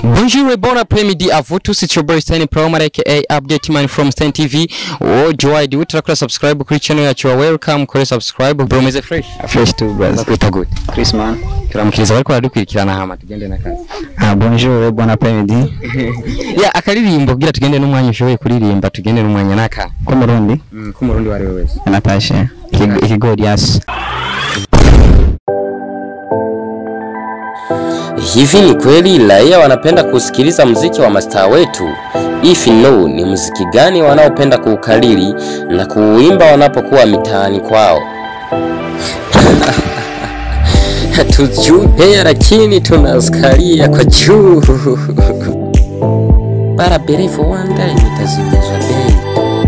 Bonjour et bon après-midi à vous tous, c'est your boy Stanley Promare aka Update Man from Stan TV. Oh, Joy, do utakora subscribe kuri channel yacu, you are welcome kuri subscribe. Bro, meze fresh. Fresh too, brother. Nakwita good. Chris man. Turamukiriza bariko baradukurikirana hama tugende na kazi. Ah, bonjour, bon après-midi. Ya akaririmbo kugira tugende n'umwanya ushoboye kuririmba, tugende n'umwanya naka. Ko Murundi? Mm, ko murundi wari wese. Natasha. Ikigo- Ikigori yasi. Hivi ni kweli raia wanapenda kusikiliza muziki wa mastaa wetu? If no, ni muziki gani wanaopenda kuukariri na kuuimba wanapokuwa mitaani kwao? Hatujui pea, lakini tunazikalia kwa juu. Bara bere for one day nitazimezwa bei.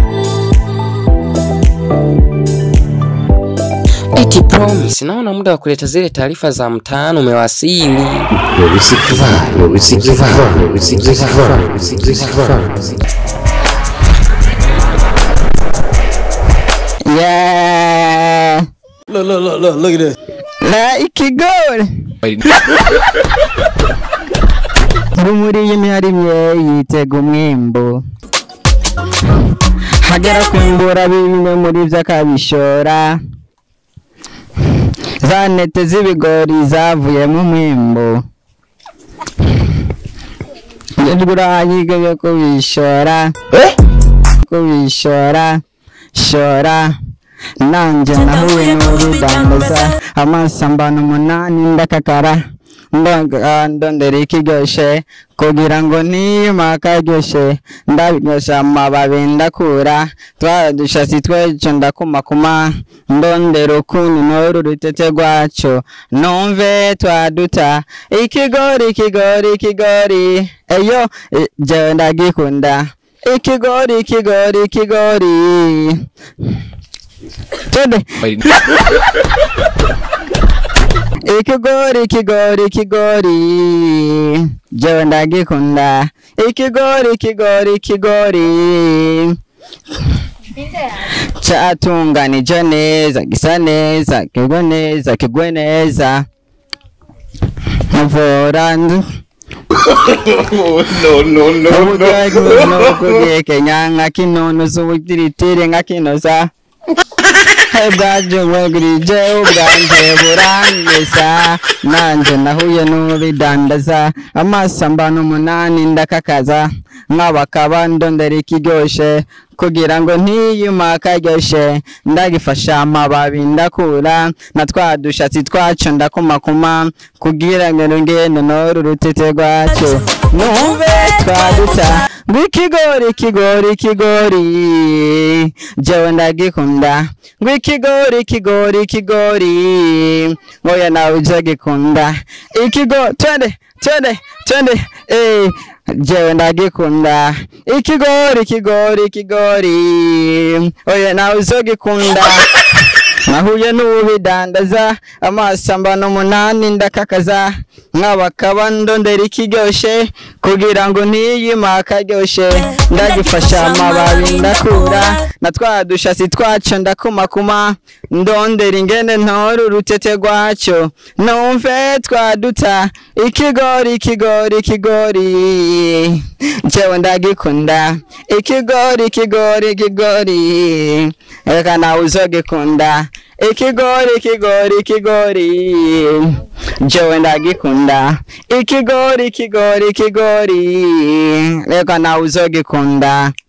Eti promise, naona muda wa kuleta zile taarifa za mtaani umewasili. Yeah. Look, look, look, look, look at this. La ikigori. Rumuri y'imiharimye yitega umwimbu. Hagera kwimbura bimwe muri vyo akabishora. Za ntete z'ibigori zavuyemo umwimbu. Njegura yigeze kubishora. Kubishora. Shora. Nanje nahuye n'urudandaza amasambano umunani ndakakara ndonga ndondera ikiryoshe kugira ngo niyuma akaryoshe ndabiryosha amababi ndakura twaradushatsi twejo ndakumakuma ndondera ukuntu n'uru rutete rwaco numve twaduta ikigori ikigori ikigori eyo eh, jewe ndagikunda ikigori ikigori ikigori Twende. Ikigori ikigori ikigori jewe ndagikunda ikigori ikigori ikigori catunganije neza gisa neza kigwe neza kigwe neza muvura ndu ubugiye kenya nka kinonoza ubutiritiri nka kinoza bwaje bwegurije ubwanje burangeza nanje nahuye n'ubidandaza amasambano umunani ndakakaza nk'abakaba ndondera ikiryoshe kugira ngo ntiyuma akaryoshe ndagifasha amababi ndakura na twa dushatsi twaco ndakumakuma kugira ngo ngende n'uru rutete rwaco numve twaduta ngo ikigori ikigori ikigori jewe ndagikunda ngo ikigori ikigori ikigori ngoya nawe uje gikunda ikigo twende twende twende eh jewe ndagikunda ikigori ikigori ikigori oya nawe uzogikunda nahuye n'ubidandaza amasambano umunani ndakakaza nk'abakaba ndondera ikiryoshe kugira ngo ntiyima akaryoshe ndagifasha amababi ndakura na twa dushasi twaco ndakumakuma ndondera ingene ntora urutete rwaco numve twaduta ikigori ikigori ikigori jewe ndagikunda ikigori ikigori ikigori reka nawe uzogikunda ikigori ikigori ikigori jewe ndagikunda ikigori ikigori ikigori reka nawe uzogikunda